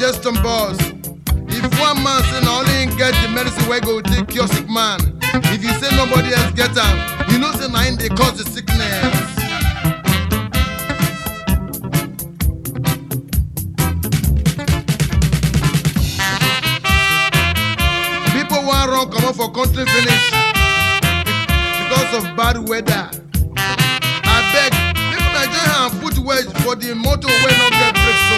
suggestion boss if one man say na only him get the medicine wey go take cure sick man if you say nobody else get am you know say na him dey cause the sickness. people wan run comot for country finish because of bad weather abeg make una join hand put wedge for the motor wey no get brake so.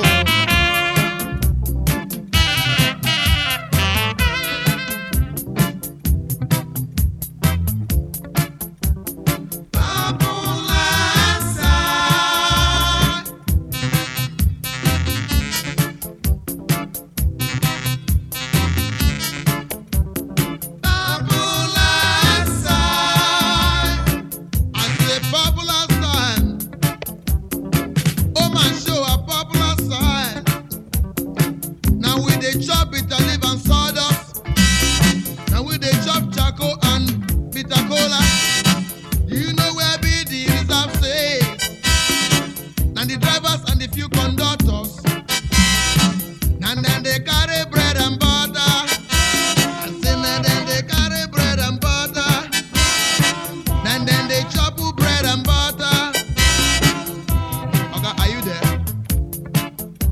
I say popular style. Oh my show a popular style. Now we dey chop bitter leaf and sawdust. Now we dey chop charcoal and bitter cola. You know where be the reserve say? Now the drivers and the few conductors. And then they carry bread and butter. I say now then they carry bread and butter. Then then they chop bread and butter. Okay, are you there?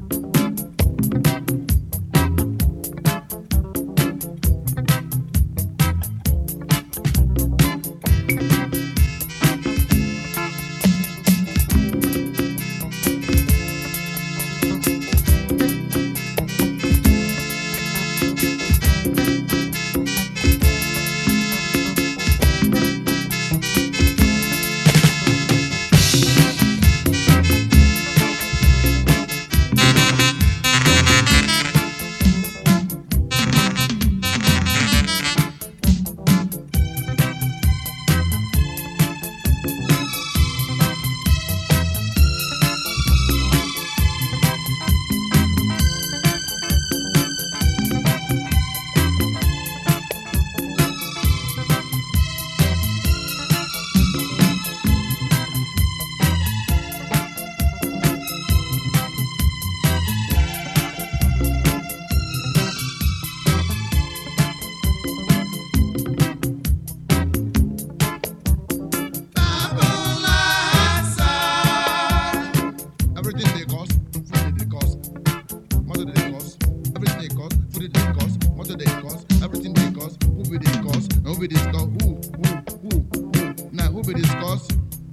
Everything they cost, food they cost, motor they cost, everything they cost, food they cost, motor they cost, everything they cost, who be this cost, and who be this cost, who, who, who, who, now who be this cost?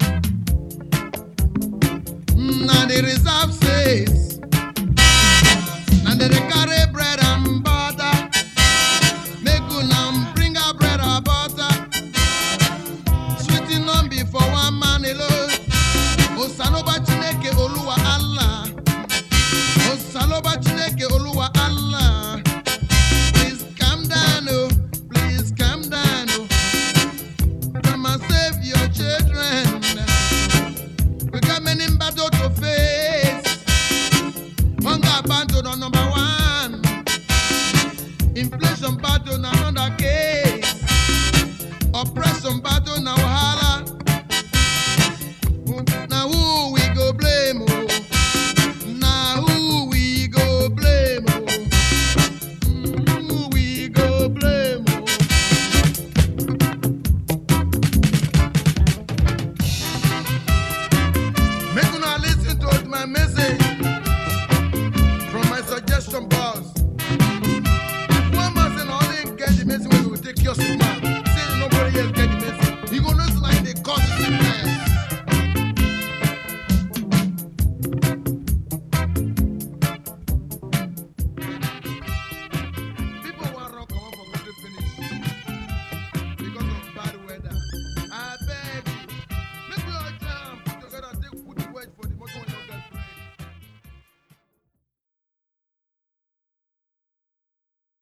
Mm, Now the reserve says, now they dey carry bread and butter, make una bring her bread and butter, sweeting on before one man alone. Osanoba Chineke Oluwa Allah. Osanoba Chineke Oluwa Allah. Please calm down, oh. Please calm down, oh. Come and save your children. We got many battle to face. Hunger battle on number one. Inflation battle na another case. Oppression battle na wahala. Now who we go blame? Oh? Now who we go blame? Oh? Mm, Who we go blame? Oh? Make una listen to my message from my suggestion box. One man say na only him get the medicine wey go take cure sick man. Say nobody else get